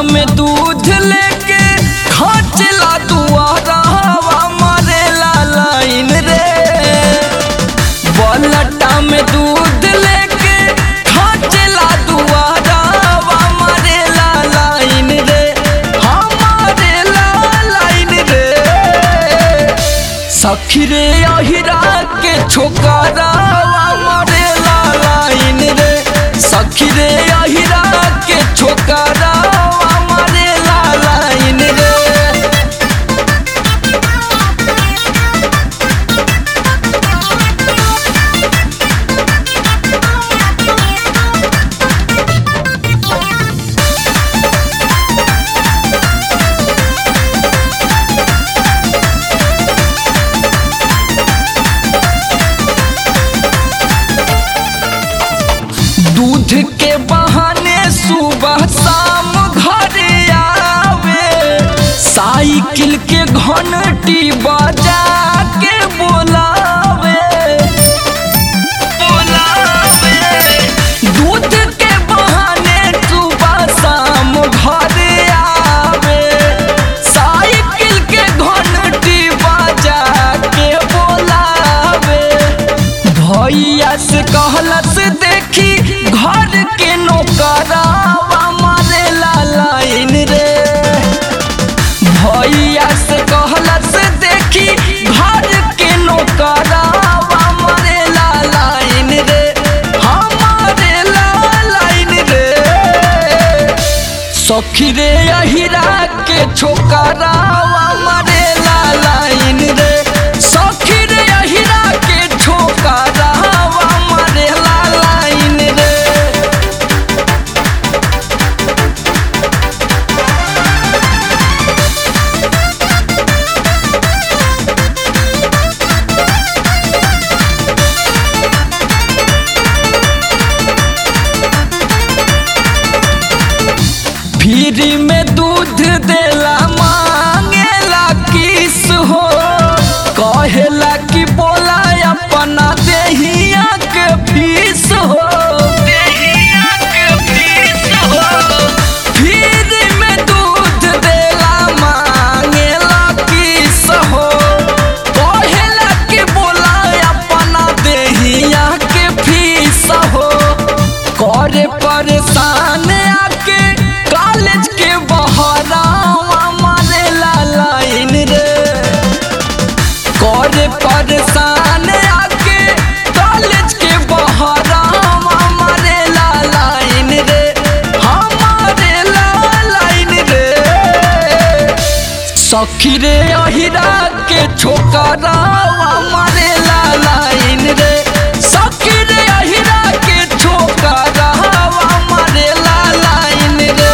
में दूध लेके खचला दुआरा हवा मारेला लाइन रे बलटा में दूध लेके खचला दुआरा हवा मारेला लाइन रे हमारेला लाइन रे सखी रे अहिरा के छोकरा मारेला लाइन रे सखी रे अहिरा के छोकरा मारेला लाइन रे दूध के बहाने सुबह शाम घर आवे साइकिल के घंटी बजा के बोलावे बोलावे दूध के बहाने सुबह शाम घर आवे साइकिल के घंटी बजा के बोलावे भैया से कहलस देखी घर के नौकरावा मारेला लाइन रे भैया से कहलस देखी घर के नौकरावा मारेला लाइन रे हमारेला लाइन रे सखी रे अहिरा के छोकरावा मारेला लाइन रे सखी रे अहिरा के छोकरावा मारेला लाइन रे फ्री में दूध देला मांगेला किस हो कहेला कि बोला अपना देहिया के फीस हो देहिया के फीस हो फ्री में दूध देला मांगेला किस हो कहेला कि बोला अपना देहिया के फीस हो करे परेशान आके कॉलेज के बहरावा मारेला लाइन रे करे परेशान आके कॉलेज के बहरावा मारेला लाइन रे हमारेला लाइन रे सखी रे अहिरा के छोकरावा मारेला लाइन रे सखी रे अहिरा के छोकरावा मारेला लाइन रे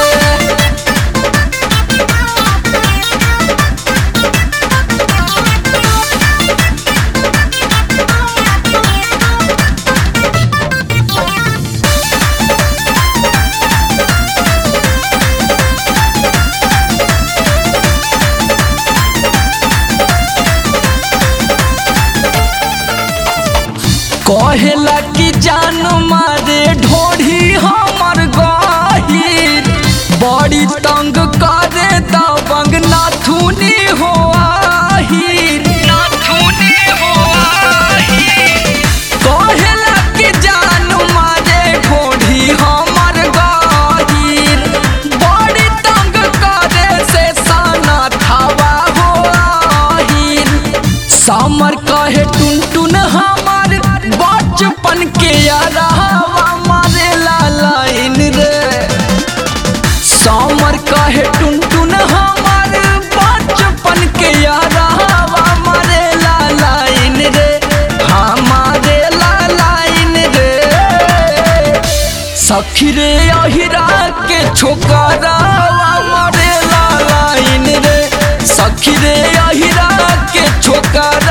कहेला कि जान मारे ढोढ़ी हमर गहिर बड़ी तंग करे दबंग नाथुनी हो आहिर नाथुनी हो आहिर कहेला कि जान मारे ढोढ़ी हमर गहिर बड़ी तंग करे से साना थावा हो आहिर सामर कहे टुन टुन हमार बचपन के यारावा मारेला लाइन रे सामर कहे टुन टुन हमार बचपन के यारावा मारेला लाइन रे हमारेला लाइन रे सखी रे अहिरा के छोकरावा मारेला लाइन रे सखी रे अहिरा के छोकरा